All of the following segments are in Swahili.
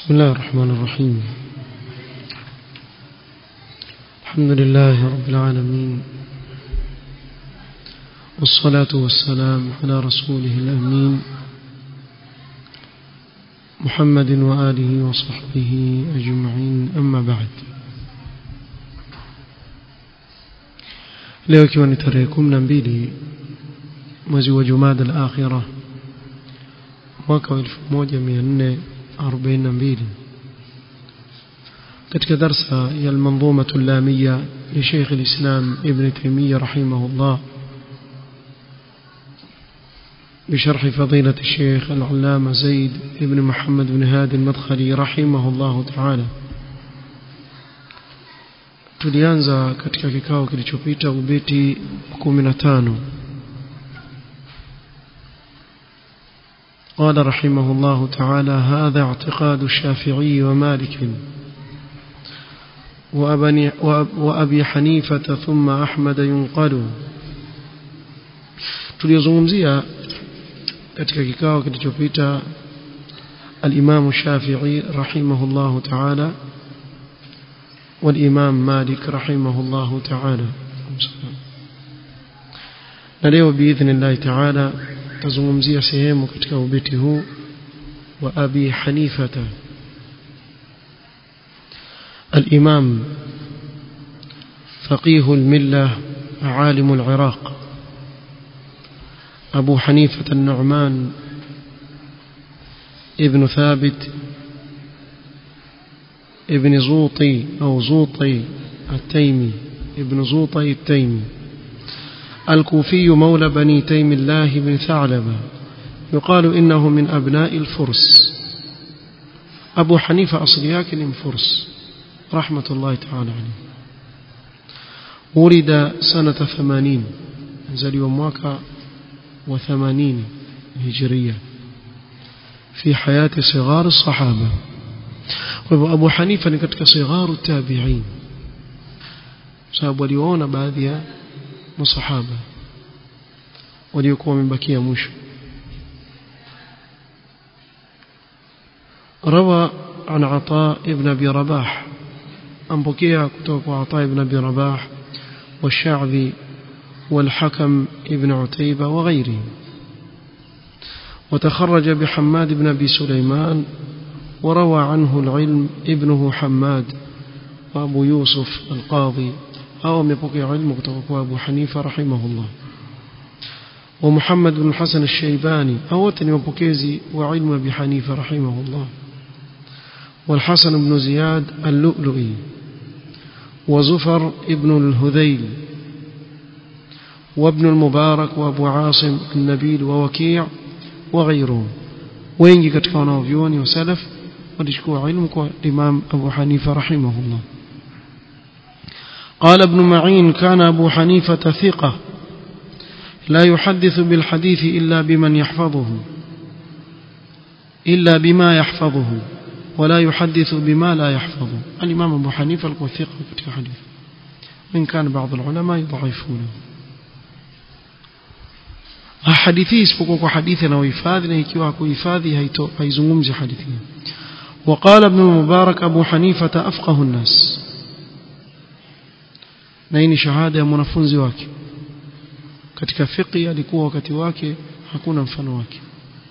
بسم الله الرحمن الرحيم الحمد لله رب العالمين والصلاة والسلام على رسوله الأمين محمد وآله وصحبه أجمعين أما بعد leo ikiwa ni tarehe kumi na mbili mwezi wa jumada al-akhira mwaka wa 1442 katika darsa ya al-manzuma al-lamia li Sheikh al-Islam Ibn Taymiyyah rahimahullah بشرح فضيلة الشيخ العلامة زيد بن محمد بن هادي المدخلي رحمه الله تعالى tulianza katika kikao kilichopita ubeti 15 قال رحمه الله تعالى هذا اعتقاد الشافعي ومالك وأبي حنيفة ثم أحمد ينقل tuliyozungumzia katika kikao kilichopita al-Imam Shafi'i rahimahullahu ta'ala والإمام مالك رحمه الله تعالى na leo biidhnillahi taala tazungumzia sehemu katika ubeti huu wa abi hanifata الإمام فقيه الملة عالم العراق أبو حنيفة النعمان ابن ثابت ابن زوطي أو زوطي التيمي ابن زوطي التيمي الكوفي مولى بني تيم الله بن ثعلبة يقال إنه من أبناء الفرس أبو حنيفة أصلياك من فرس رحمة الله تعالى عليه ولد سنة ثمانين زلي ومواكا وثمانين هجرية في حياة صغار الصحابة kwa hivyo Abu Hanifa ni katika sigharu tabi'in sababu waliona baadhi ya masahaba waliokuwa wamebakia mwisho روى عن عطاء ابن ابي رباح أنبكيها كتب عطاء ابن ابي رباح والشعبي والحكم ابن عتيبة وغيرهم وتخرج بحماد بن ابي سليمان وروى عنه العلم ابنه حماد وأبو يوسف القاضي أو مبقي علم أبو حنيفة رحمه الله ومحمد بن الحسن الشيباني أو مبكيزي وعلم أبي حنيفة رحمه الله والحسن بن زياد اللؤلؤي وزفر ابن الهذيل وابن المبارك وابو عاصم النبيل ووكيع وغيرهم wengi katika wanaovyuoni wa salaf walichukua ilmu kwa Imam Abu Hanifa rahimahullah قال ابن معين كان أبو حنيفة ثقة لا يحدث بالحديث إلا بمن يحفظه إلا بما يحفظه ولا يحدث بما لا يحفظه الإمام أبو حنيفة القوى ثقة في حديث من كان بعض العلماء يضعفونه hadithi isipokuwa kwa hadithi anayohifadhi na ikiwa hakuhifadhi haizungumzi hadithi وقال ابن المبارك أبو حنيفة أفقه الناس na hii ni shahada ya mwanafunzi wake katika fiqh alikuwa wakati wake hakuna mfano wake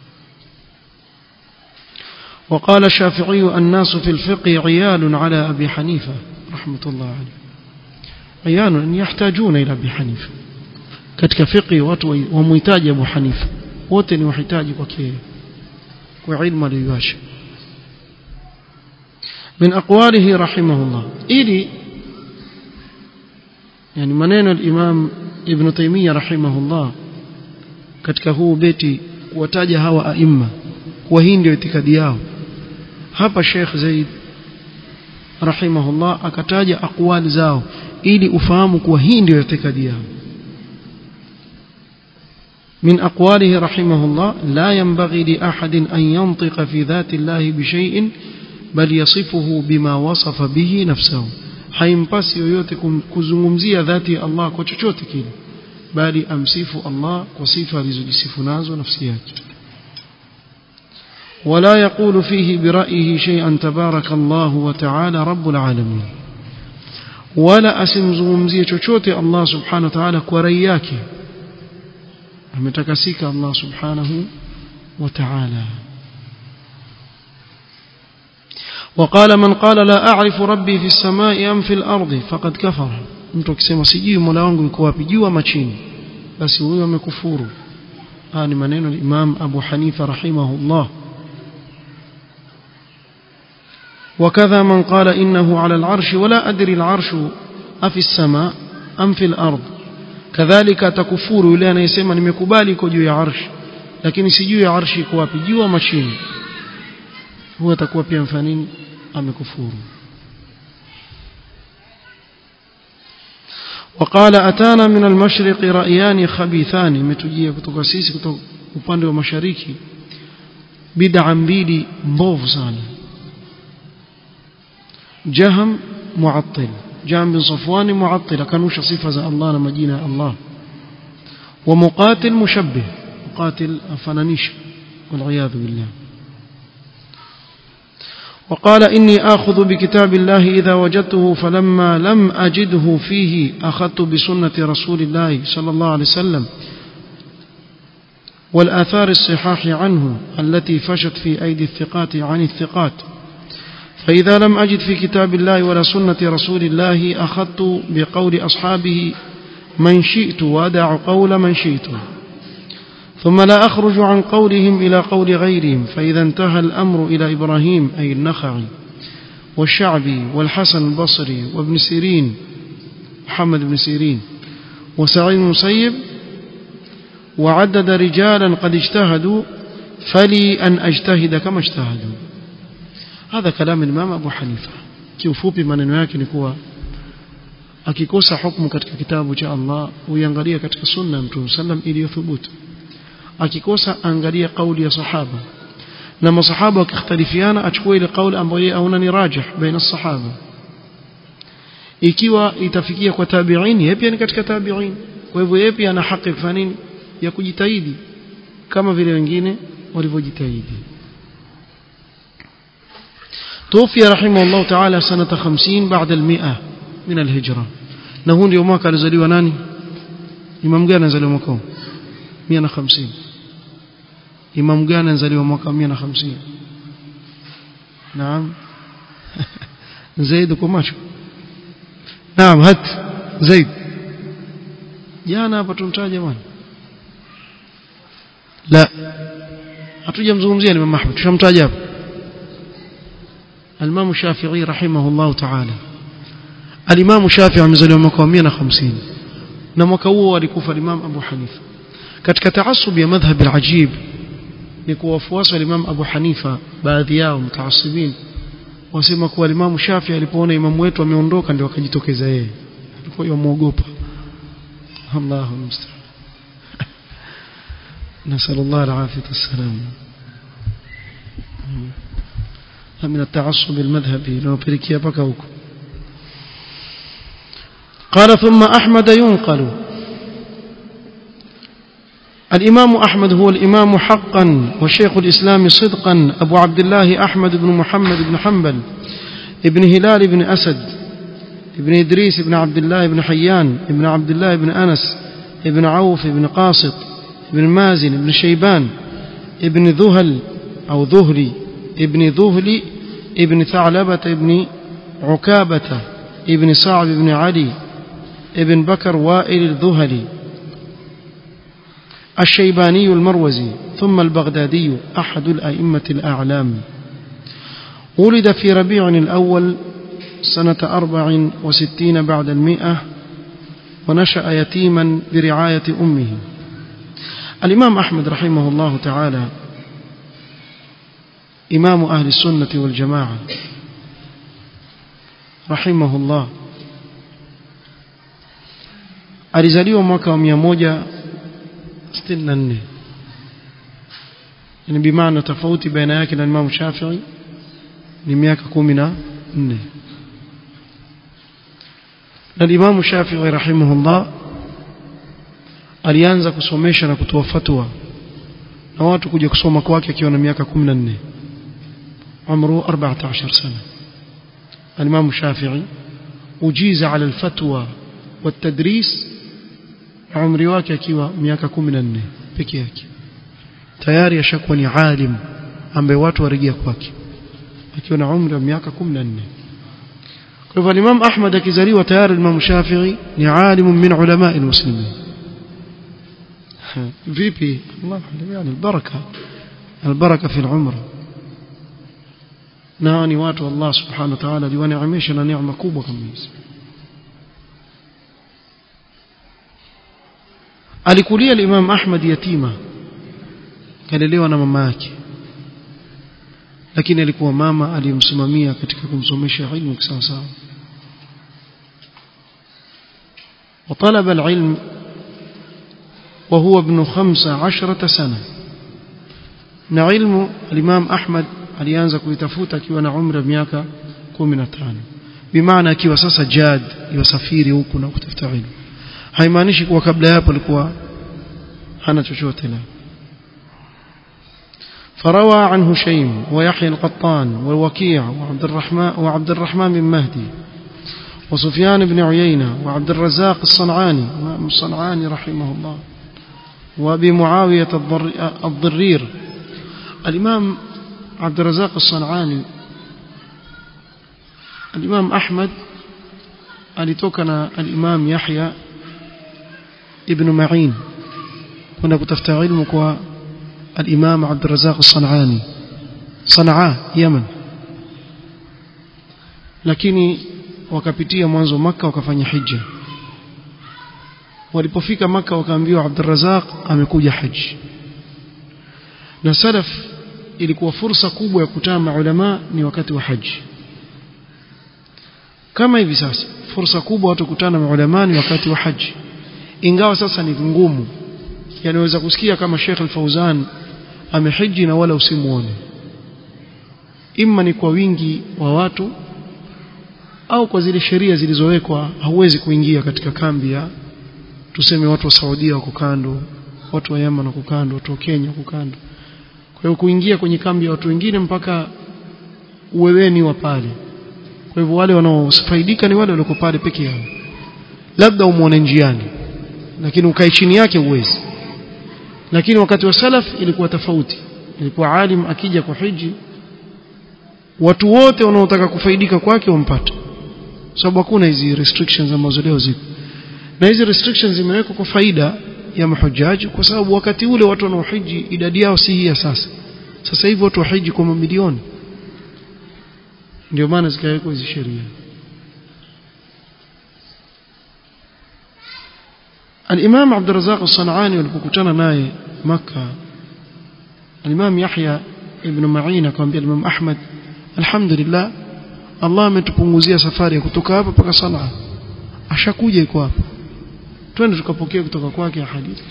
وقال الشافعي الناس في الفقه عيال على أبي حنيفة رحمة الله عليه عيال يحتاجون إلى أبي حنيفة katika fiqh watu wamhitaji Abu Hanifa wote ni wahitaji kwake kwa ilmu aliyoacha من أقواله رحمه الله إلي يعني منين الإمام ابن تيمية رحمه الله katika huu beti kuwataja hawa aima kwa hii ndio itikadi yao hapa Sheikh Zaid rahimahullah akataja aqwali zao ili ufahamu kuwa hii ndio itikadi yao من أقواله رحمه الله لا ينبغي لأحد أن ينطق في ذات الله بشيء بل يصفه بما وصف به نفسه haimpasi yoyote kuzungumzia dhati ya Allah kwa chochote kile bali amsifu Allah kwa sifa alizojisifu nazo nafsi yake ولا يقول فيه برأيه شيئا تبارك الله وتعالى رب العالمين ولا asimzungumzie chochote Allah subhanahu wa ta'ala kwa rai yake ametakasika Allah subhanahu wa ta'ala وقال من قال لا أعرف ربي في السماء أم في الأرض فقد كفر mtu akisema sijui mola wangu yuko wapi juu ama chini basi huyo amekufuru haya ni maneno ya Imam Abu Hanifa rahimahullah وكذا من قال إنه على العرش ولا أدري العرش أفي السماء أم في الأرض كذلك تكفور yule anayesema nimekubali iko juu ya arsh lakini sijui ya arshi iko wapi juu ama chini huwa atakuwa pia mfanini amekufuru وقال أتانا من المشرق رأيان خبيثان متجيه kutoka sisi kutoka upande wa mashariki bid'a mbili mbovu sana جهم معطل جهم بن صفوان معطل كانوا صفة الله لما جينا الله ومقاتل مشبه مقاتل فنانيش والعياذ بالله وقال إني آخذ بكتاب الله إذا وجدته فلما لم أجده فيه أخذت بسنة رسول الله صلى الله عليه وسلم والآثار الصحاح عنه التي فشت في أيدي الثقات عن الثقات فإذا لم أجد في كتاب الله ولا سنة رسول الله أخذت بقول أصحابه من شئت وأدع قول من شئت ثم لا أخرج عن قولهم إلى قول غيرهم فإذا انتهى الأمر إلى إبراهيم أي النخعي والشعبي والحسن البصري وابن سيرين محمد بن سيرين وسعيد المسيب وعدد رجالا قد اجتهدوا فلي أن أجتهد كما اجتهدوا هذا كلام الإمام أبو حنيفة kiufupi maneno yake ni kuwa akikosa hukumu katika kitabu cha Allah uiangalia katika sunna ya Mtume sallam iliyothubutu akikosa angalia kauli ya sahaba na masahaba wakikhtalifiana achukue ile kauli ambayo yeye aona ni rajih baina sahaba ikiwa itafikia kwa tabi'in yeye pia ni katika tabi'in kwa hivyo yeye pia ana haki kufanya nini ya kujitahidi kama vile wengine walivyojitahidi توفي رحمه الله تعالى سنة خمسين بعد المئة من الهجرة نهون يوم كان زليوا ناني إمام جانا زليوا مكان مئة خمسين إمام جانا زليوا مكان مئة خمسين نعم زيد كماشو نعم هات زيد jana hapa tumtaja jamani la hatujamzungumzia Imam Ahmad tushamtaja hapa الإمام الشافعي رحمه الله تعالى الإمام الشافعي amezaliwa mwaka 150 na mwaka huo alikufa Imam Abu Hanifa katika taasub ya madhhab al-ajib ni kuwa wafuasi wa Imam Abu Hanifa baadhi yao mtaasibin wasema kuwa Imam Shafi alipoona imamu wetu ameondoka ndio akajitokeza yeye alikuwa yamuogopa Allahu musta'an نسأل الله العافية والسلام من التعصب المذهبي لو بريكيا بكوك قال ثم أحمد ينقل الإمام أحمد هو الإمام حقا وشيخ الإسلام صدقا أبو عبد الله أحمد بن محمد بن حنبل ابن هلال بن أسد ابن إدريس بن عبد الله بن حيان ابن عبد الله بن أنس ابن عوف بن قاسط ابن مازن ابن شيبان ابن ذهل أو ذهلي ابن ذهلي ابن ثعلبة ابن عكابة ابن صعب بن علي ابن بكر وائل الذهلي الشيباني المروزي ثم البغدادي أحد الأئمة الأعلام ولد في ربيع الأول سنة أربع وستين بعد المئة ونشأ يتيما برعاية أمه الإمام أحمد رحمه الله تعالى إمام أهل السنة والجماعة رحمه الله alizaliwa mwaka wa 164 yani bimaana tofauti baina yake na Imam Shafi'i ni miaka 14 na Imam Shafi'i rahimahullah alianza kusomesha na kutoa fatwa na watu kuja kusoma kwake akiwa na miaka 14 umru 14 sana الإمام الشافعي أجيز على الفتوى والتدريس عمري wake akiwa miaka 14 peke yake tayari ashakuwa ni alim ambaye watu warejea kwake akiwa na umri wa miaka 14 kwa hivyo Imam Ahmad akizaliwa tayari Imam Shafi'i ni alim min ulama almuslimin vipi Allah yani albaraka albaraka fi alumr na ni watu Allah subhanahu wa ta'ala aliwaneemesha na neema kubwa kama hizi alikulia Imam Ahmad yatima kalelewa na mama yake lakini alikuwa mama aliyemsimamia katika kumsomesha ilmu sawa sawa وطلب العلم وهو ابن خمس عشرة سنة na ilmu الإمام أحمد alianza kuitafuta akiwa na umri wa miaka 15 bimaana akiwa sasa jad yosafiri huku na kutafuta ilmu haimaanishi kuwa kabla hapo alikuwa hana chochote la فروى عن هشيم ويحيى القطان والوكيع وعبد الرحمن وعبد الرحمن بن مهدي وسفيان بن عيينة وعبد الرزاق الصنعاني الصنعاني رحمه الله وابي معاوية الضرير الإمام عبد الرزاق الصنعاني الإمام أحمد alitokana الإمام يحيى ابن معين كنا kutafuta ilmu kwa الإمام عبد الرزاق الصنعاني صنعاء يمن lakini wakapitia mwanzo maka wakafanya hija walipofika maka wakaambiwa Abdurrazaq amekuja haji na salaf ilikuwa fursa kubwa ya kutana maulama ni wakati wa haji kama hivi sasa fursa kubwa watu kutana maulama ni wakati wa haji ingawa sasa ni ngumu yanaweza kusikia kama Sheikh Al-Fauzan amehiji na wala usimuone imma ni kwa wingi wa watu au kwa zile sheria zilizowekwa hauwezi kuingia katika kambi ya tuseme watu wa Saudia wako kando watu wa Yemen wako kando watu wa Kenya wako kando kwa hiyo kuingia kwenye kambi ya watu wengine mpaka uweweni wa pale kwa hivyo wale wanaofaidika ni wale walioko pale peke yao labda umuone njiani lakini ukae chini yake uwezi lakini wakati wa salaf ilikuwa tofauti ilikuwa alim akija kwa hiji watu wote wanaotaka kufaidika kwake wampata sababu hakuna hizi restrictions ambazo leo zipo na hizi restrictions zimewekwa kwa faida ya mahujaji kwa sababu wakati ule watu wanaohiji idadi yao si hii ya sasa sasa hivi watu wahiji kwa mamilioni ndio maana zikawekwa hizi sheria الإمام عبد الرزاق الصنعاني walipokutana naye Makka الإمام يحيى ابن معين akamwambia Imam Ahmad alhamdulillah Allah ametupunguzia safari ya kutoka hapa mpaka Sanaa ashakuja iko hapa twende tukapokea kutoka kwake hadithi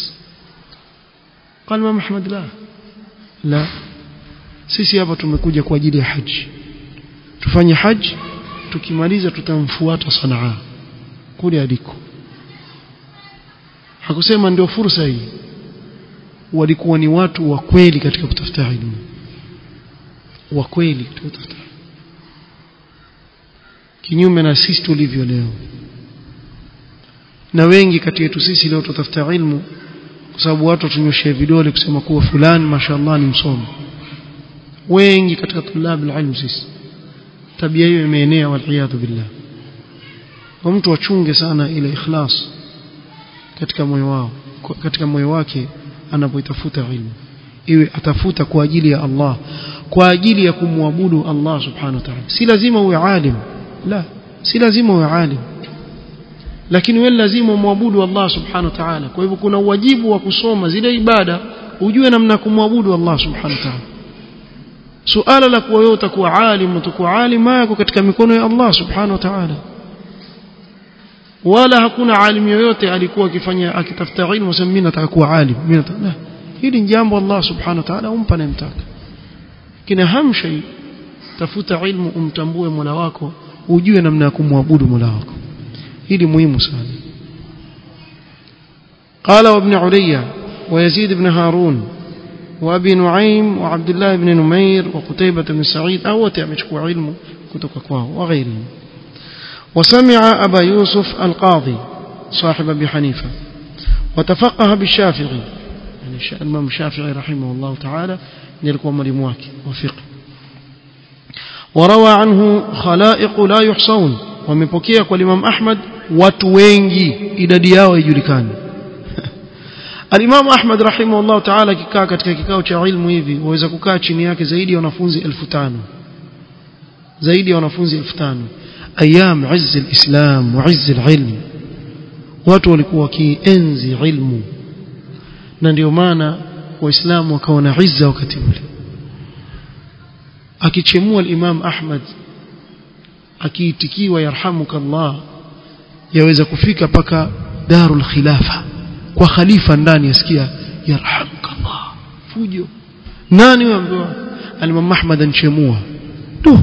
قال Imam Ahmad la la sisi hapa tumekuja kwa ajili ya haji tufanye haji tukimaliza tutamfuata Sanaa kule aliko hakusema ndio fursa hii walikuwa ni watu wa kweli katika kutafuta elimu wa kweli katika kutafuta kinyume na sisi tulivyo leo na wengi kati yetu sisi leo tutafuta ilmu kwa sababu watu tunyoshia vidole kusema kuwa fulani mashallah ni msomi wengi katika tulabu ilmu sisi tabia hiyo imeenea waliyadhu billah kwa mtu achunge sana ile ikhlas katika moyo wao katika moyo wake anapoitafuta ilmu iwe atafuta kwa ajili ya Allah kwa ajili ya kumwabudu Allah subhanahu wa ta'ala si lazima uwe alim la si lazima uwe alim lakini wewe lazima umwabudu Allah subhanahu wa ta'ala kwa hivyo kuna wajibu wa kusoma zile ibada ujue namna kumwabudu Allah subhanahu wa ta'ala suala la kuwa wewe utakuwa alim utakuwa alim yako katika mikono ya Allah subhanahu wa ta'ala wala hakuna alim yoyote alikuwa akifanya akitafuta ilmu sema mimi nataka kuwa alim mimi nataka hili ni jambo Allah subhanahu wa ta'ala umpa anayemtaka kina hamshay tafuta ilmu umtambue Mola wako ujue namna ya kumwabudu Mola wako hili muhimu sana قال وابن عليا ويزيد بن هارون وابي نعيم وعبد الله بن نمير وقتيبة بن سعيد أو تأمشكوا علم كتب كواه وغيرهم وسمع أبا يوسف القاضي صاحب أبي حنيفة وتفقه بالشافعي يعني الإمام الشافعي رحمه الله تعالى يلقوا ملمواك وفقه وروى عنه خلائق لا يحصون ومepokea kwa Imam Ahmad watu wengi idadi yao haijulikani Al-Imam Ahmad rahimahullah ta'ala kikaa katika kikao cha ilmu hivi waweza kukaa chini yake zaidi ya wanafunzi 1500 zaidi ya wanafunzi 1500 ayyam izz al-islam wa izz al-ilm watu walikuwa wakienzi ilmu na ndio maana waislamu wakawa na izza wakati ule akichemua al-Imam Ahmad akiitikiwa yarhamuka Allah yaweza kufika paka darul khilafa kwa khalifa ndani yasikia yarhamuka Allah fujo nani waambiwa al-Imam Ahmad anchemua tu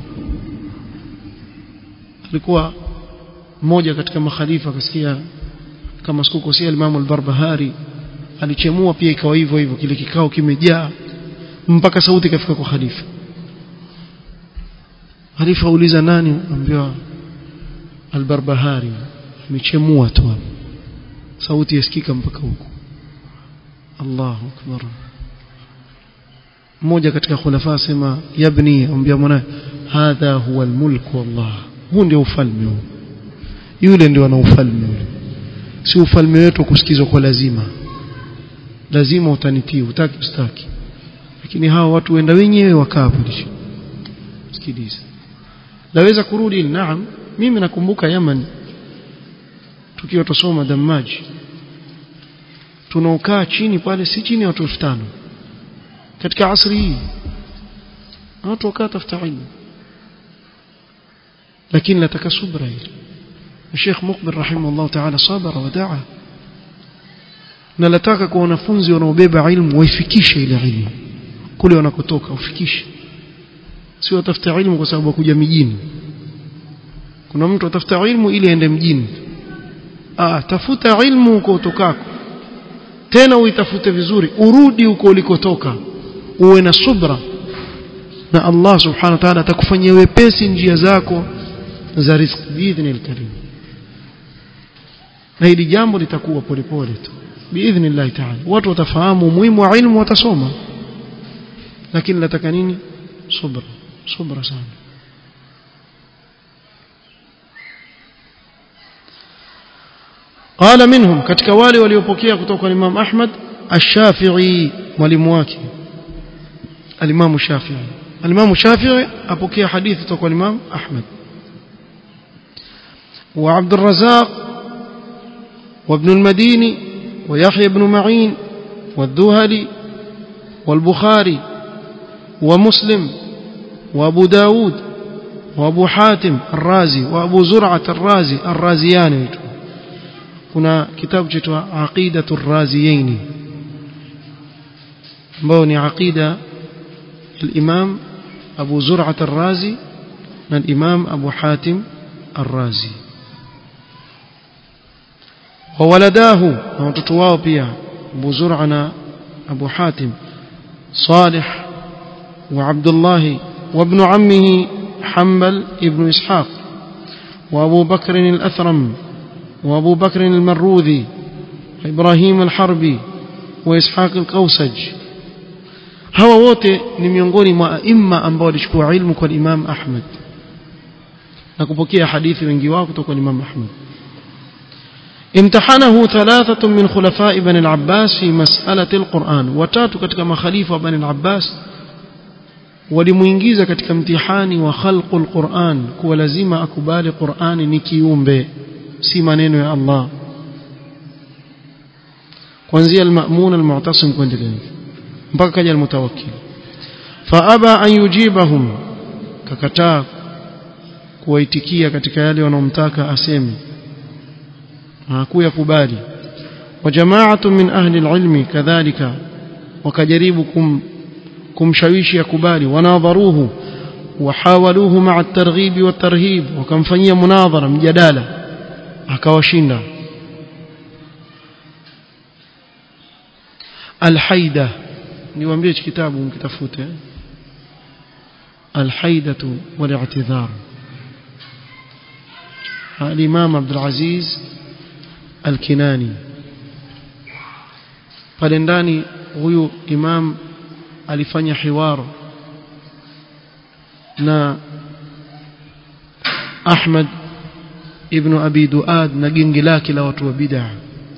alikuwa mmoja katika makhalifa akasikia kama sikukosea al-Imam al-Barbahari alichemua pia ikawa hivyo hivyo kile kikao kimejaa mpaka sauti ikafika kwa khalifa khalifa auliza nani ambiwa al-Barbahari amechemua tu sauti yasikika mpaka huko Allahu akbar mmoja katika khulafa sema yabni ambia mwanae hadha huwa almulk wallah huu ndio ufalme huu yule ndio ana ufalme ule si ufalme wetu kusikizwa kwa lazima lazima utanitii utaki ustaki lakini hawa watu wenda wenyewe wakaa pale sikiliza naweza kurudi naam mimi nakumbuka Yaman tukiwa tusoma damaji tunaokaa chini pale si chini ya watu 5000 katika asri hii watu wakaa tafuta ilmu lakini nataka subra hili Sheikh Mukbil rahimahullah ta'ala sabara wa daa na nataka kwa wanafunzi wanaobeba ilmu waifikishe ile ilmu kule wanakotoka ufikishe si watafuta ilmu kwa sababu kuja mijini kuna mtu atafuta ilmu ili aende mjini ah tafuta ilmu huko utokako tena uitafute vizuri urudi huko ulikotoka uwe na subra na Allah subhanahu wa ta'ala atakufanyia wepesi njia zako za riziki biidhnil karim na hili jambo litakuwa polepole tu biidhnillah ta'ala watu watafahamu umuhimu wa ilmu watasoma lakini nataka nini subra subra sana قال منهم katika wale waliopokea kutoka kwa Imam Ahmad Ash-Shafi'i mwalimu wake Al-Imam Shafi'i Al-Imam Shafi'i apokea hadithi kutoka kwa Imam Ahmad وعبد الرزاق وابن المديني ويحيى بن معين والذهلي والبخاري ومسلم وابو داود وابو حاتم الرازي وابو زرعة الرازي الرازياني kuna kitabu chaitwa aqidatu raziyaini ambao ni aqida al-imam Abu Zur'at ar-Razi na al-imam Abu Hatim ar-Razi wa waladahu na watoto wao pia Abu Zur'a na Abu Hatim Salih wa Abdullah wa ibn ammihi Hanbal ibn Ishaq وابو بكر الاثرم وابو بكر المروذي وابراهيم الحربي واسحاق القوسج hawa wote ni miongoni mwa aima ambao walichukua ilmu kwa Imam Ahmad na kupokea hadithi wengi wao kutoka kwa Imam Ahmad امتحنه ثلاثة من خلفاء بني العباس في مسألة القرآن watatu katika makhalifa wa Bani al-Abbas walimuingiza katika mtihani wa khalqul Qur'an kuwa lazima akubali Qur'ani ni kiumbe si maneno ya Allah kuanzia al-ma'mun al-mu'tasim kuendelea mpaka kaja al-mutawakkil faaba an yujibahum kakataa kuwaitikia katika yale wanaomtaka aseme hakuyakubali wa jama'atu min ahli al-ilmi kadhalika wakajaribu kum kumshawishi akubali wanadharuhu wahawaluhu ma'a at-targhib wa tarhib wakamfanyia munadhara mjadala akawashinda الحيدة niwaambie hichi kitabu mkitafute الحيدة والاعتذار الإمام عبد العزيز الكناني pale ndani huyu imam alifanya hiwar na Ahmad ibn Abi Duad na gengi lake la watu wa bid'ah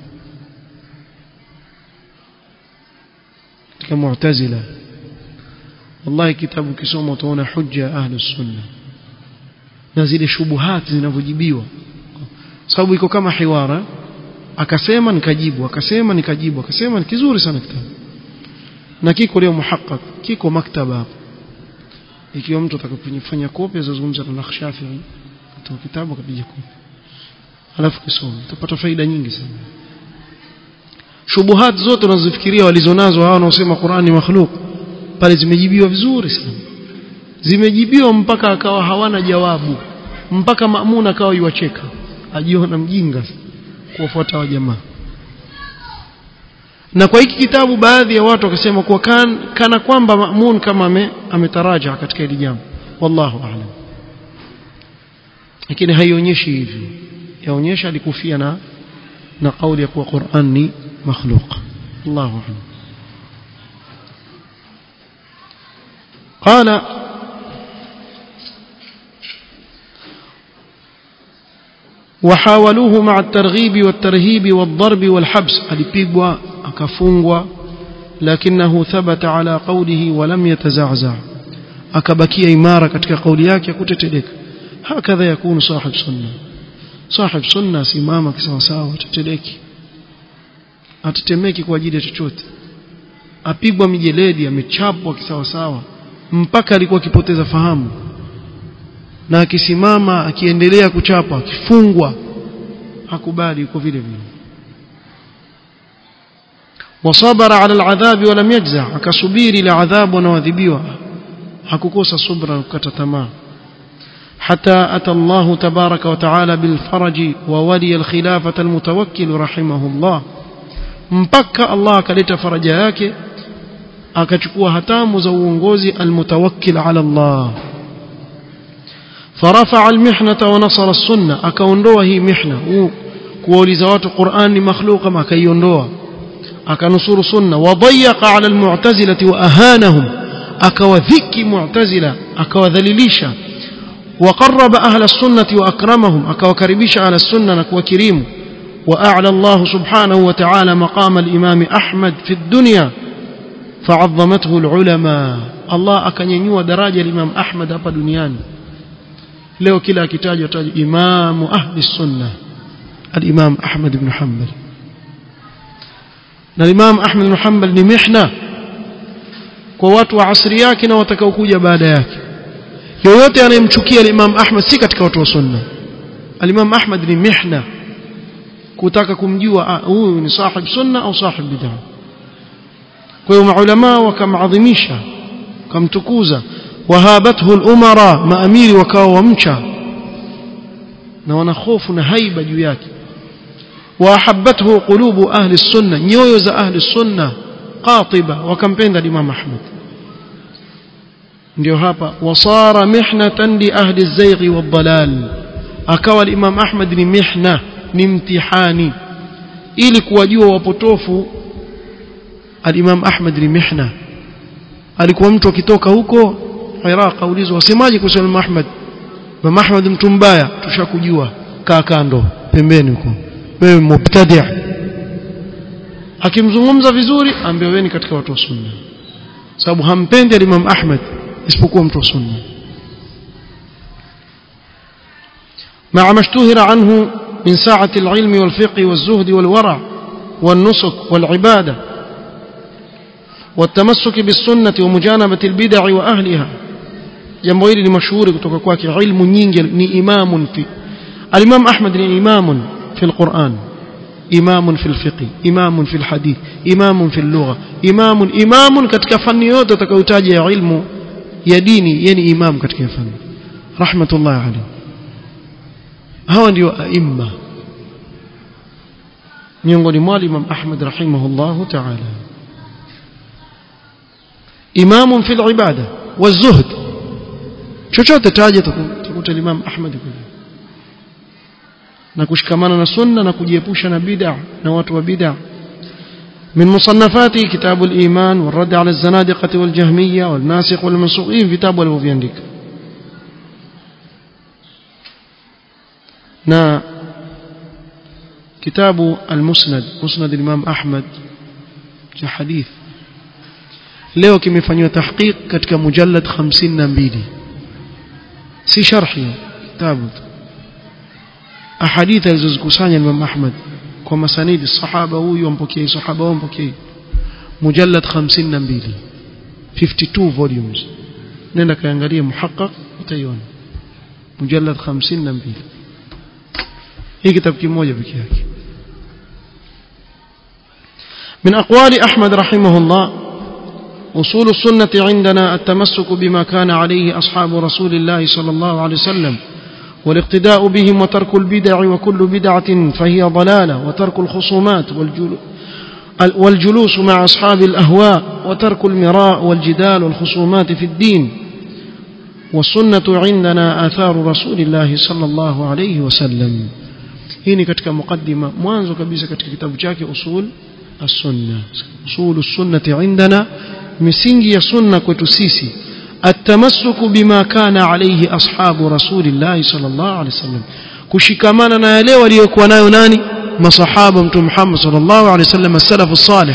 katika Mu'tazila wallahi kitabu kisoma utaona hujja ahli sunna na zile shubuhati zinavyojibiwa sababu iko kama hiwara akasema nikajibu akasema nikajibu akasema ni kizuri sana kitabu na kiko leo muhaqqaq kiko maktaba hapo ikiwa mtu atakapofanya kopi azungumza na Nakhshafi kutoa kitabu akapiga kopi alafu kisoma utapata faida nyingi sana shubuhat zote unazofikiria walizonazo hawa wanaosema Qur'ani makhluk pale zimejibiwa vizuri sana zimejibiwa mpaka akawa hawana jawabu mpaka Mamun akawa yuwacheka ajiona mjinga kuwafuata wa jamaa na kwa hiki kitabu baadhi ya watu wakasema kuwa kan, kana kwamba Mamun kama ame, ametaraja katika hili jambo wallahu a'lam lakini haionyeshi hivyo yaonyesha alikufia na na kauli ya kuwa Qur'an ni makhluq Allahu a'lam قال وحاولوه مع الترغيب والترهيب والضرب والحبس alipigwa akafungwa lakinahu thabata ala qawlihi wa lam yataza'za akabakia imara katika kauli yake kuteteleka hakadha yakunu sahib sunna sahib sunna simama kisawa sawa teteleki atetemeki kwa ajili ya chochote apigwa mijeledi amechapwa kisawa sawa mpaka alikuwa akipoteza fahamu na akisimama akiendelea kuchapa akifungwa hakubali yuko vile vile wasabara ala aladhabi walam yajza akasubiri ile adhabu anaoadhibiwa hakukosa subra na kukata tamaa حتى أتى الله تبارك وتعالى بالفرج وولي الخلافة المتوكل رحمه الله mpaka Allah akaleta faraja yake akachukua hatamu za uongozi almutawakkil ala Allah فرفع المحنة ونصر السنة akaondoa hii mihna kuwauliza watu Qur'an ni makhluqa ma akaiondoa akanusuru sunna wadayaqa ala almu'tazilati wa ahanahum akawadhiki mu'tazila akawadhalilisha وقرب أهل السنة وأكرمهم أكوكربش على السنة نكوكريم وأعلى الله سبحانه وتعالى مقام الإمام أحمد في الدنيا فعظمته العلماء الله أكن ينيو دراجة الإمام أحمد أبا دنياني leo kila akitajwa taja imamu ahli sunna al-imam Ahmad ibn Hanbal na imam Ahmad ibn Hanbal ni mihna kwa watu wa asri yake na watakaokuja baada yake yoyote anayemchukia al-imam Ahmad si katika watu wa sunna al-imam Ahmad ni mihna kutaka kumjua huyu ni sahib sunna au sahib bid'ah kwa hiyo maulama wakamadhimisha wakamtukuza wahabathu al-umara maamiri wakawa wamcha na wana hofu na haiba juu yake wahabbathu qulubu ahli sunna nyoyo za ahli sunna qatiba wakampenda Imam Ahmad ndio hapa wasara mihnatan li ahli az-zayghi wad-dalal akawa Imam Ahmad ni mihna ni mtihani ili kuwajua wapotofu al-Imam Ahmad ni mihna alikuwa mtu akitoka huko Iraq aulizwa wasemaje kuhusu Imam Ahmad Imam Ahmad mtu mbaya tushakujua kaa kando pembeni huko wewe mubtadi' akimzungumza vizuri ambaye wewe ni katika watu wa sunna sababu hampendi Imam Ahmad isipokuwa mtu wa sunna مع ما اشتهر عنه من ساعة العلم والفقه والزهد والورع والنسك والعبادة والتمسك بالسنة ومجانبة البدع وأهلها jambo hili ni mashuhuri kutoka kwake ilmu nyingi ni imamun fi al-Imam Ahmad ni imamun fi al-Quran imamun fi al-fiqh imamun fi al-hadith imamun fi al-lugha imamun imamun katika fani yote utakayotaja ya ilmu ya dini yeye ni imam katika fani rahmatullah alayhi hawa ndio aimma miongoni mwa Imam Ahmad rahimahullah ta'ala imamun fil ibada wazuhd chochote taje tukuta Imam Ahmad na kushikamana na sunna na kujiepusha na bid'a na watu wa bid'a من مصنفاته كتاب الإيمان والرد على الزنادقة والجهمية والناسخ والمنسوخين كتاب والوفيانديك نا كتاب المسند مسند الإمام أحمد حديث leo kimefanywa tahqiq katika mujallad 52 si sharhi kitabu ahadithi alizozikusanya Imam Ahmad kwa masanidi sahaba huyu ampokea sahaba huyu ampokea mujallad 52 52 volumes nenda kaangalia muhaqqaq utaiona mujallad 52 hii kitabu kimoja pekee yake من أقوال أحمد رحمه الله أصول السنة عندنا التمسك بما كان عليه أصحاب رسول الله صلى الله عليه وسلم والاقتداء بهم وترك البدع وكل بدعة فهي ضلالة وترك الخصومات والجلوس مع أصحاب الأهواء وترك المراء والجدال والخصومات في الدين والسنة عندنا آثار رسول الله صلى الله عليه وسلم هنا كتك مقدمة مانزو كبيسة كتك كتاب جاكي أصول السنة أصول السنة عندنا misingi ya sunna kwetu sisi التمسك بما كان عليه أصحاب رسول الله صلى الله عليه وسلم kushikamana na yale waliokuwa nayo nani masahaba mtume Muhammad sallallahu alaihi wasallam as-salaf as-salih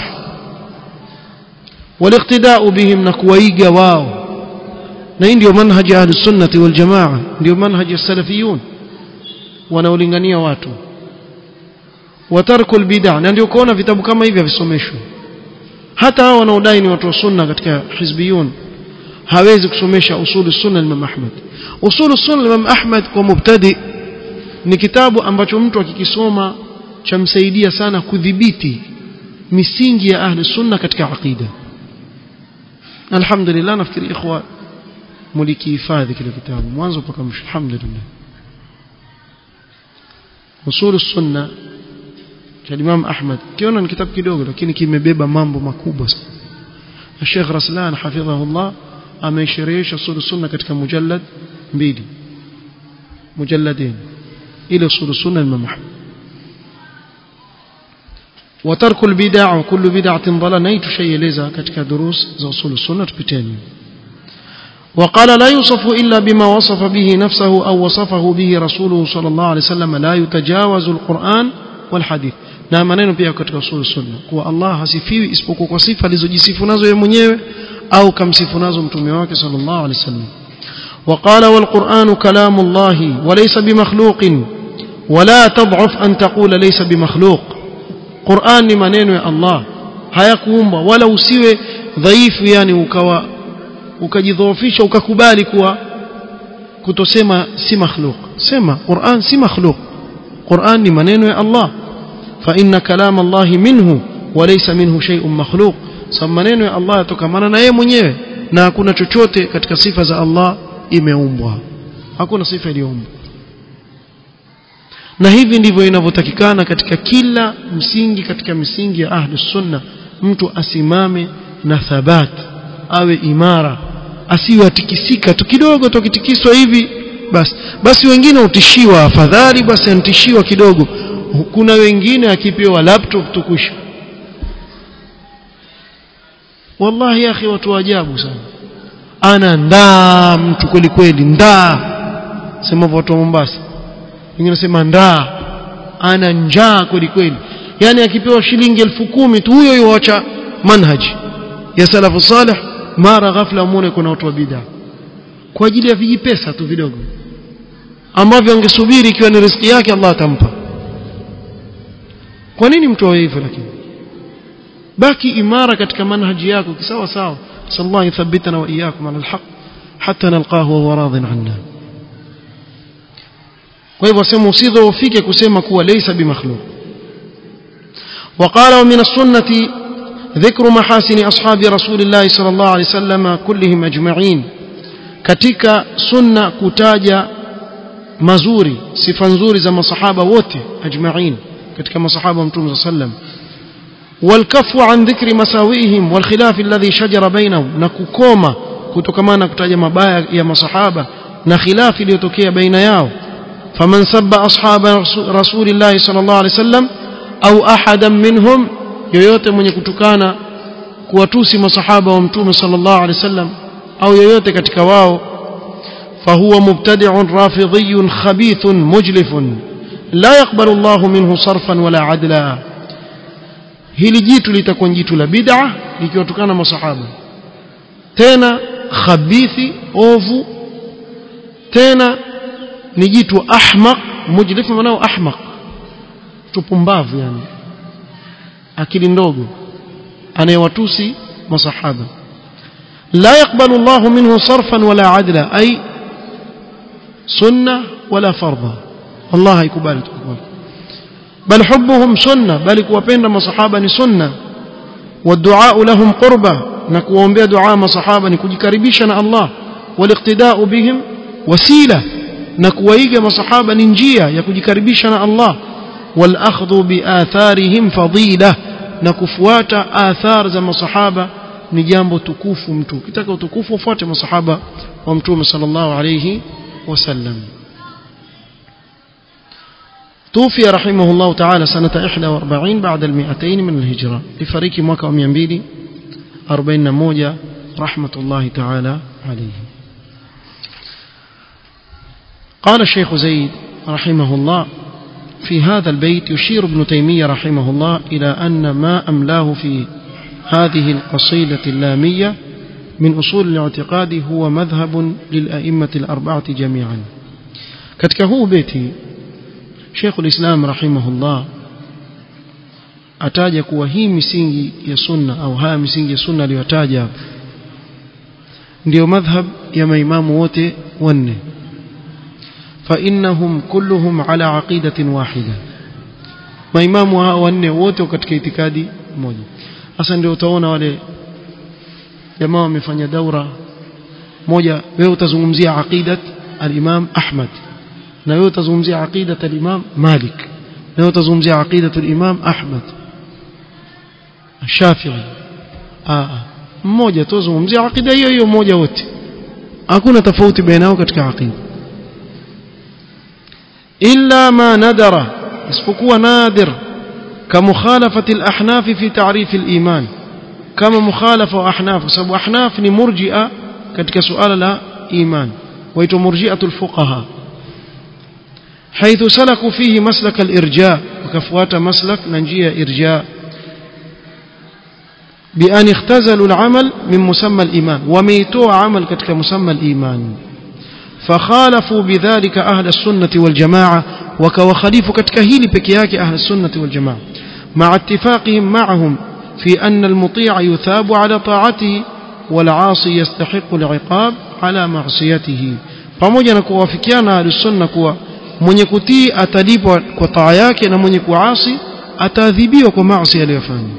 waliqtida'u bihim na kuwaiga wao na hii ndio manhaji ahli sunnati wal jamaa ndio manhaji as-salafiyun wanaolingania watu watarkul bid'a na ndio kuona vitabu kama hivi visomeshwe hata hao wanaodai ni watu wa sunna katika hizbiyun hawezi kusomesha usulu sunna Imam Ahmad usulu sunna Imam Ahmad kwa mubtadi ni kitabu ambacho mtu akikisoma chamsaidia sana kudhibiti misingi ya ahli sunna katika aqida alhamdulillah nafikiri ikhwa mulikihifadhi kile kitabu mwanzo mpaka mwisho alhamdulillah usulu sunna cha Imam Ahmad kiona ni kitabu kidogo lakini kimebeba mambo makubwa sana Sheikh Raslan hafidhahullah ameisherehesha usul sunna katika mujallad mbili mujalladin ile usul sunna Imam Ahmad وترك البدع وكل بدعة ضلالة نيت شيء لذا katika دروس za usul sunna tupiteni وقال لا يوصف إلا بما وصف به نفسه أو وصفه به رسوله صلى الله عليه وسلم لا يتجاوز القرآن والحديث na maneno pia katika usul sunna kuwa Allah hasifiwi isipokuwa kwa sifa alizojisifu nazo yeye mwenyewe au kamsifu nazo mtume wake sallallahu alaihi wasallam وقال والقرآن كلام الله وليس بمخلوق ولا تضعف أن تقول ليس بمخلوق قرآن ni maneno ya Allah hayakuumba wala usiwe dhaifu yani ukawa ukajidhoofisha ukakubali kuwa kutosema si makhluk sema Qur'an si makhluk Qur'an ni maneno ya Allah فإن كلام الله منه وليس منه شيء مخلوق sababu maneno ya Allah yatokamana na yeye mwenyewe na hakuna chochote katika sifa za Allah imeumbwa hakuna sifa iliyoumbwa na hivi ndivyo inavyotakikana katika kila msingi katika misingi ya ahlus sunna mtu asimame na thabat awe imara asiwe atikisika tu kidogo tukitikiswa hivi basi basi wengine utishiwa afadhali basi antishiwa kidogo kuna wengine akipewa laptop tukusha wallahi ya akhi watu ajabu sana ana ndaa mtu kweli kweli ndaa sema watu wa Mombasa wengine nasema ndaa ana njaa kweli kweli yani akipewa shilingi elfu kumi tu huyo yuacha manhaji ya salafu salih mara ghafla muone kuna watu wa bid'a kwa ajili ya vijipesa tu vidogo ambavyo angesubiri ikiwa ni riziki yake Allah atampa kwa nini mtu awe hivyo lakini baki imara katika manhaji yako kisawa sawa sallallahu yuthabbitana wa iyyakum ala alhaq hatta nalqahu wa huwa radin anna kwa hivyo sema usidhoofike kusema kuwa laysa bimakhluq وقال ومن السنة ذكر محاسن أصحاب رسول الله صلى الله عليه وسلم كلهم أجمعين katika sunna kutaja mazuri sifa nzuri za masahaba wote ajma'in katika masahaba mtume sallam والكف عن ذكر مساوئهم والخلاف الذي شجر بينهم نكوكوما kutokamana kutaja mabaya ya masahaba na khilafi iliyotokea baina yao faman sabba ashaba rasulillahi sallallahu alaihi wasallam au ahadan minhum yoyote mwenye kutukana kuwatusi masahaba wa mtume sallallahu alaihi wasallam au yoyote katika wao fahuwa mubtadi'un rafidhiyyun khabithun mujlifun la yaqbalu Allahu minhu sarfan wala adla hili jitu litakuwa jitu la bid'a likiwatukana masahaba tena khabithi ovu tena ni jitu ahmaq mujlif manao ahmaq tupumbavu yani akili ndogo anayewatusi masahaba la yakbalu Allah minhu sarfan wala adla ay sunna wala fardha Allah haikubali tukubali bal hubbuhum sunna bali kuwapenda masahaba ni sunna والدعاء لهم قربة نكوomبea دعاء masahaba ni kujikaribisha na Allah والاقتداء بهم وسيله na kuwaiga masahaba ni njia ya kujikaribisha na Allah والأخذ بآثارهم فضيلة na kufuata athar za masahaba ni jambo tukufu mtu ukitaka utukufu ufuate masahaba wa mtume sallallahu alayhi wasallam توفي رحمه الله تعالى سنة 41 بعد المئتين من الهجرة لفريق موكا 241 رحمة الله تعالى عليه قال الشيخ زيد رحمه الله في هذا البيت يشير ابن تيمية رحمه الله إلى أن ما أملاه في هذه القصيدة اللامية من أصول الاعتقاد هو مذهب للأئمة الأربعة جميعا كتكه بيتي شيخ الإسلام رحمه الله ataja kuwa hii misingi ya sunna au haya misingi ya sunna aliyotaja ndio madhhab ya maimamu wote wanne فإنهم كلهم على عقيدة واحدة maimamu hao wanne wote katika itikadi moja sasa ndio utaona wale jamaa wamefanya daura moja wewe utazungumzia aqidat al-Imam Ahmad na wewe utazungumzia aqidat al-Imam Malik na wewe utazungumzia aqidat al-Imam Ahmad Shafi'i ah mmoja tuzungumzia aqida hiyo hiyo moja wote hakuna tofauti baina yao katika aqida إلا ما ندر اسبقوا نادر كمخالفة الأحناف في تعريف الإيمان كما مخالفة أحناف سبب أحناف مرجئة كتك سؤال لا إيمان ويتو مرجئة الفقهاء حيث سلكوا فيه مسلك الإرجاء وكفوات مسلك ننجية إرجاء بأن اختزلوا العمل من مسمى الإيمان وميتوا عمل كتك مسمى الإيمان فخالفوا بذلك أهل السنة والجماعة وكوخليف كتكهيل بكياك أهل السنة والجماعة مع اتفاقهم معهم في أن المطيع يثاب على طاعته والعاصي يستحق العقاب على معصيته pamoja na kuwafikiana ahlusunna kuwa mwenye kutii atalipwa kwa taa yake na mwenye kuasi ataadhibiwa kwa maasi aliyofanya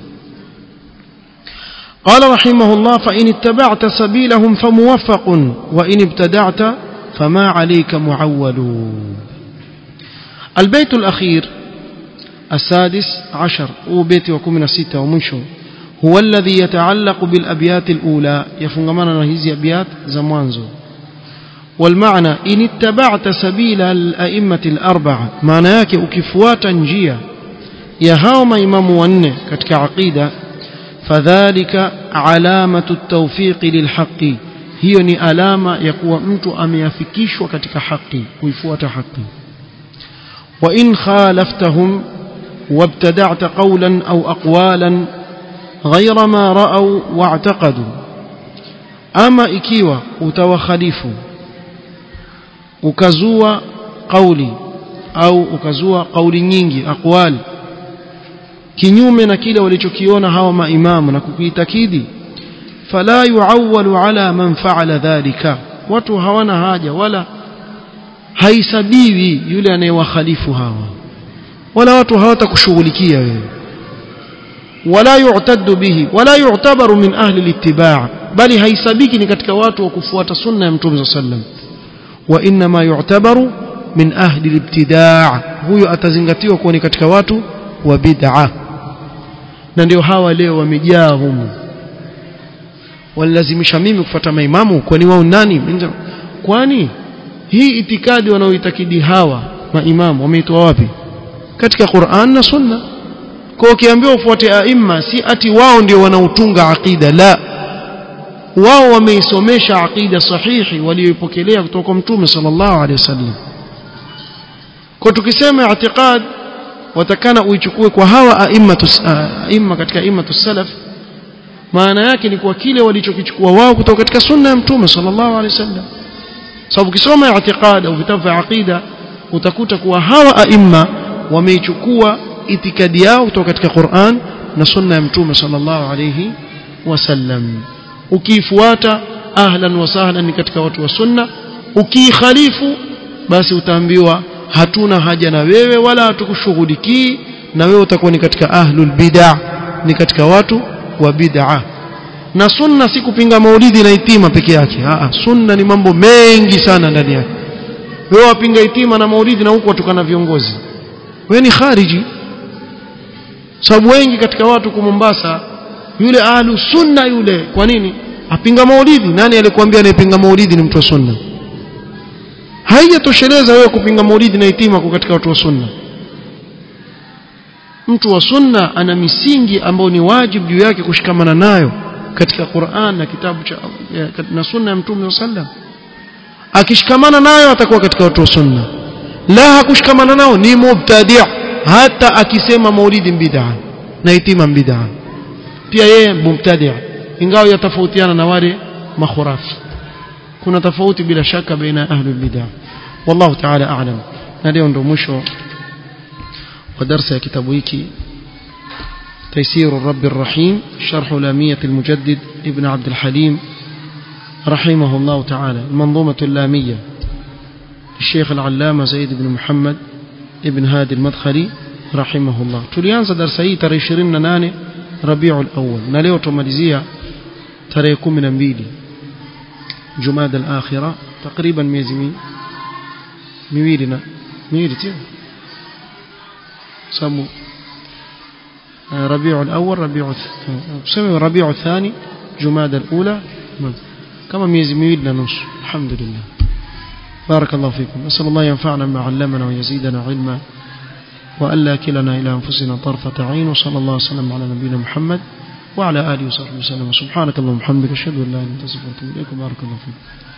قال رحمه الله فإن اتبعت سبيلهم فموفق وإن ابتدعت فما عليك معول البيت الأخير السادس عشر وبيت وكمنا ستة ومنشو هو الذي يتعلق بالأبيات الأولى يفنغمنا نهيزي أبيات زمانزو والمعنى إن اتبعت سبيل الأئمة الأربعة معنى يكي أكفواتا نجيا يهاوم إمام ونه كتك عقيدة فذلك علامة التوفيق للحق هي ni alama ya kuwa mtu ameafikishwa katika haki kuifuata haki wa in khalaftahum wabtada'ta qawlan aw aqwalan ghayra ma ra'aw wa'taqadu ama ikiwa utawakhalifu ukazua kauli au ukazua kauli nyingi aqwali kinyume na kile walichokiona hawa maimamu na kukiitakidi fala yuawwalu ala man fa'ala dhalika watu hawana haja wala haisabiwi yule anayewakhalifu hawa wala watu hawatakushughulikia wewe wala yu'taddu bihi wala yu'tabaru min ahli al-ittiba' bali haisabiki ni katika watu wa kufuata sunna ya mtume sallam wa inma yu'tabaru min ahli al-ibtida' huyo atazingatiwa kuwa ni katika watu wa bid'ah na ndio hawa leo wamejaa humu walilazimisha mimi kufuata maimamu kwani wao nani kwani hii itikadi wanaoitakidi hawa maimamu wameitoa wapi katika Qur'an na Sunna kwa ukiambiwa ufuate aima si ati wao ndio wanaotunga aqida la wao wameisomesha aqida sahihi walioipokelea kutoka kwa mtume sallallahu alaihi wasallam kwa tukisema i'tiqad watakana uichukue kwa hawa aimatu aima katika aimatu salaf maana yake ni kwa kile walichokichukua wao kutoka katika sunna ya mtume sallallahu alaihi wasallam sababu ukisoma i'tiqad au vitabu vya aqida utakuta kuwa hawa aima wameichukua itikadi yao kutoka katika Qur'an na sunna ya mtume sallallahu alayhi wasallam ukiifuata ahlan wa sahlan ni katika watu wa sunna ukiikhalifu basi utaambiwa hatuna haja na wewe wala hatukushughulikii na wewe utakuwa ni katika ahlul bid'ah ni katika watu wa bid'ah na sunna si kupinga maulidi na itima peke yake Aa, sunna ni mambo mengi sana ndani yake wewe wapinga itima na maulidi na huko watukana viongozi wewe ni khariji sababu wengi katika watu kwa Mombasa yule ahlu sunna yule kwa nini apinga maulidi nani alikwambia anayepinga maulidi ni mtu wa sunna haijatosheleza wewe kupinga maulidi na itima kwa katika watu wa sunna mtu wa sunna ana misingi ambayo ni wajibu juu yake kushikamana nayo katika Qur'an na kitabu cha na sunna ya Mtume sallam akishikamana nayo atakuwa katika watu wa sunna la hakushikamana nao ni mubtadi' hata akisema maulidi bid'a na itima bid'a pia yeye mubtadi' ingawa yatofautiana na wale makhurafi kuna tofauti bila shaka baina ahli bid'a wallahu ta'ala a'lam na leo ndo mwisho wa darasa ya kitabu hiki تيسير الرب الرحيم شرح لامية المجدد ابن عبد الحليم رحمه الله تعالى المنظومة اللامية الشيخ العلامة زيد بن محمد ابن هادي المدخلي رحمه الله tulianza darasa hii tarehe 28 Rabiul Awwal na leo tumalizia tarehe 12 Jumada al-Akhira takriban miezi miwili na miwili tu sababu ربيع الأول ربيع سمي ربيع الثاني جماد الأولى كما ميزي ميلنا نص الحمد لله بارك الله فيكم أسأل الله ينفعنا ما علمنا ويزيدنا علما وألا كلنا إلى أنفسنا طرفة عين وصلى الله وسلم على نبينا محمد وعلى آله وصحبه وسلم سبحانك اللهم وبحمدك أشهد أن لا إله إلا أنت أستغفرك وأتوب إليك بارك الله فيكم